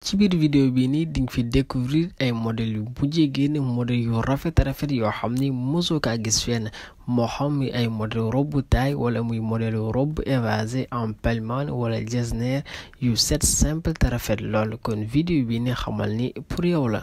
ci biir vidéo bi nii di nga fi découvrir ay modèles yu mujjee génn modèles yu rafet rafet yoo xam ni mosoo kaa gis fenn moo xam muy ay modèle robe taille wala muy modèle robe évasé en pellemane wala jesner yu set simple te rafet lool kon vidéo bi ni xamal ni pour yow la.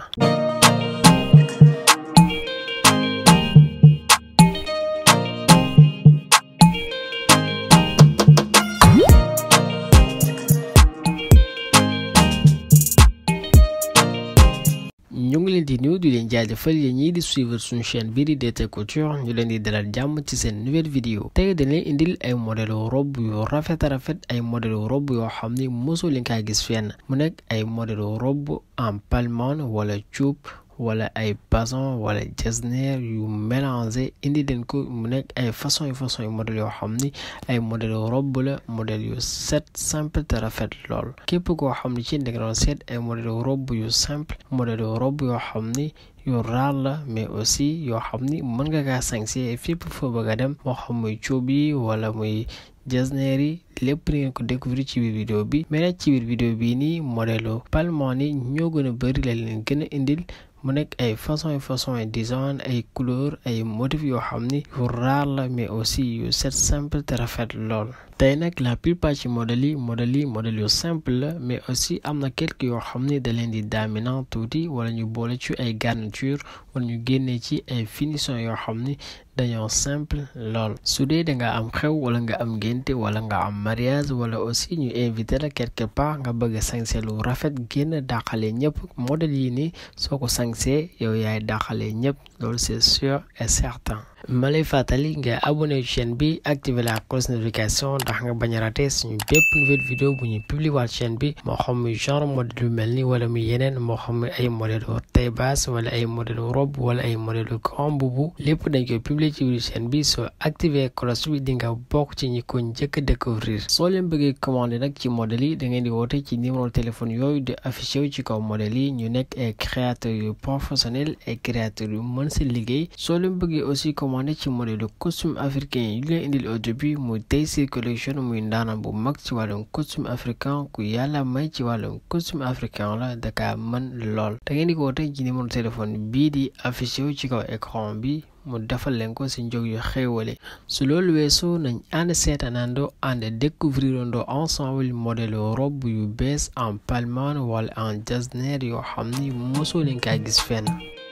ñu ngi leen di nuyu di leen jaajëfal yéen ñii di suivre suñu chaîne bii di DT Couture ñu leen di dalal jàmm ci seen nouvelle vidéo tey dañ leen indil ay modèle robe yu rafet a rafet ay modèle robe yoo xam ni mosoo leen kaa gis fenn mu nekk ay modèle robe en palmane wala cuub wala ay bason wala jesner yu mélangé indi leen ko mu nekk ay façon yu façon yu modèle yoo xam ni ay modèle robe la modèle yu set simple te rafet lool képp koo xam ni ci nekk doon seet ay modèle robe yu simple modèle robe yoo xam ni yu raar la mais aussi yoo xam ni mën nga kaa sañse fépp foo bëgg a dem moo xam muy cuub yi wala muy jesner yi lépp ni ngeen ko découvrir ci biir vidéo bi mais nag ci biir vidéo bii nii modèle palman yi ñoo gën a bëri la leen gën a indil mu nekk ay façon yu façon yu design ay couleur ay motifs yoo xam ni yu raar la mais aussi yu set simple te rafet lool tey nag la plupart ci modèles yi modèles yi modèles yu simple la mais aussi am na quelques yoo xam ni da leen di dominant tuuti wala ñu boole ci ay garniture wala ñu génnee ci ay finition yoo xam ni dañoo simple lool su dee da nga am xew wala nga am ngénte wala nga am mariage wala aussi ñu invité la quelque part nga bëgg a sañse lu rafet génn dàqale ñëpp modèles yi nii soo ko sañsee yow yaay dàqale ñëpp loolu c'est sûr et certain ma lay fàttali nga abonné chaîne bi activer la cloche notification ndax nga bañ a raté suñu bépp nouvelle vidéo bu ñuy publier waat chaîne bi moo xam muy genre modèle yu mel ni wala muy yeneen moo xam muy ay modèle taille basse wala ay modèle robe wala ay modèle grand boubou lépp dañ koy publier ci biir chaîne bi soo activer cloche bi di nga bokk ci ñi ko njëkk a découvrir soo leen bëggee commander nag ci modèle yi da ngeen di woote ci numéro téléphone yooyu di affiché wu ci kaw modèle yi ñu nekk ay créateurs yu professionnels ay créateurs yu mën si liggéey soo leen bëggee aussi commander ci modèle costume africain yi leen indil au début muy Tayssir collection muy ndaanam bu mag ci wàllum costume africain ku yàlla may ci wàllum costume africain la daka mën lool da ngeen di ko woote ci numéro téléphone bii di affiché wu ci kaw écran bi mu defal leen ko si njog yu xéewale su loolu weesoo nañ ànd seetaanandoo ànd découvrirandoo ensemble modèle robe yu bees en palmane wala en jesner yoo xam ni mosoo leen kaa gis fenn